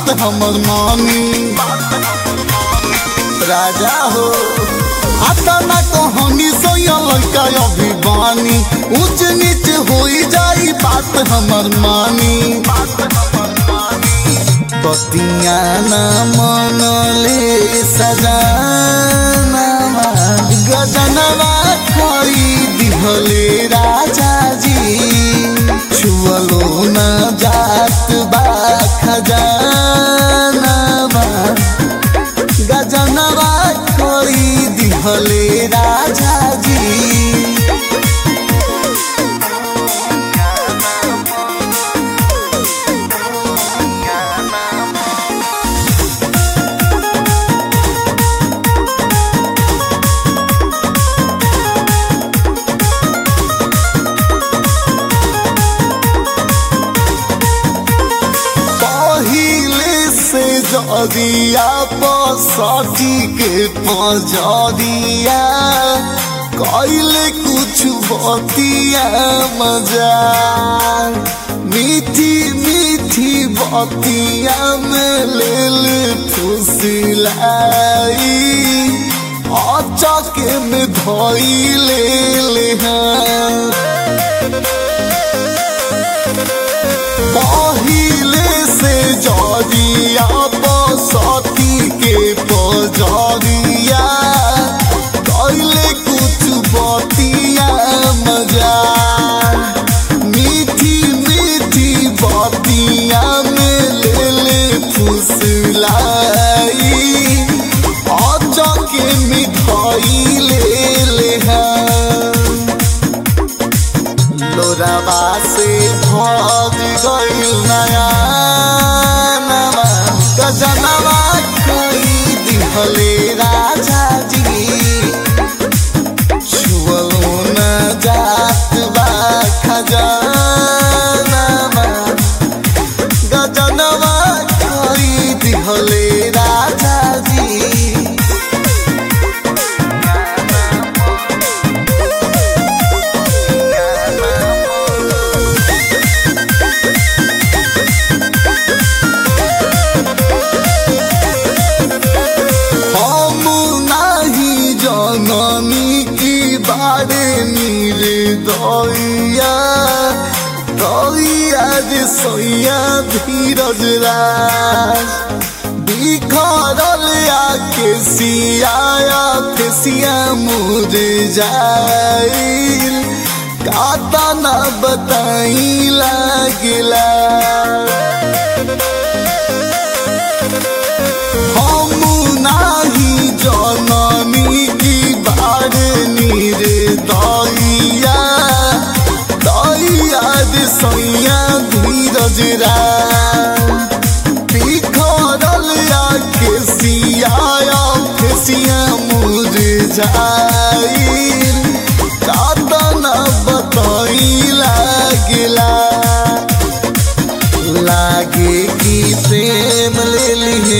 बात हमर मानी राजा हो आता ना कहानी सोया लड़का अभिमानी ऊंच नीच हो जाई बात हमर मानी बतिया ना मनले सजाना गजनवा खरी दिहले राजा जी छुअलो न जात बा खजानवा गजनवा खरी दिहले राजा जी पहिले से जदिया पसटी के पजरिया कैले कुछ बतिया मजा मीठी मीठी बतिया में लेल फुसिलाई अचके में धइले ले हाँ पहिले से जरिया बसती के पजरिया कैले कुछ बतिया मजा मीठी मीठी बतिया में ले ले फुसलाई अचके मिठाई ले ले हाँ लोराबा से भग गइल नया नवा गजनवा कई दिहले राजा जी छुअलो न जात बा खजानवा गजनवा कई दिहले राजा जी हम नाही जननी की बारे निर्दया दया जे सैया धीरज राज बिखरल आके सियाया फेसिया मुझे जाइल काता ना बताई लागला हम नाही जननी की बार निर्दया दया दे सैया धीरज बिखरल आके सियाया फेसिया मुरझाइल कातना बताई लागला लागे कि प्रेम ले लिए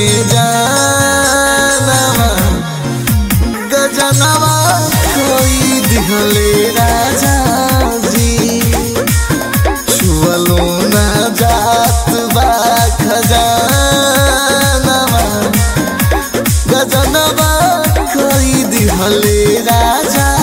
जानवा गजनवा कोई दिहले राजा जी छुअलो न जात बा खजानवा गजनवा कोई दिहले राजा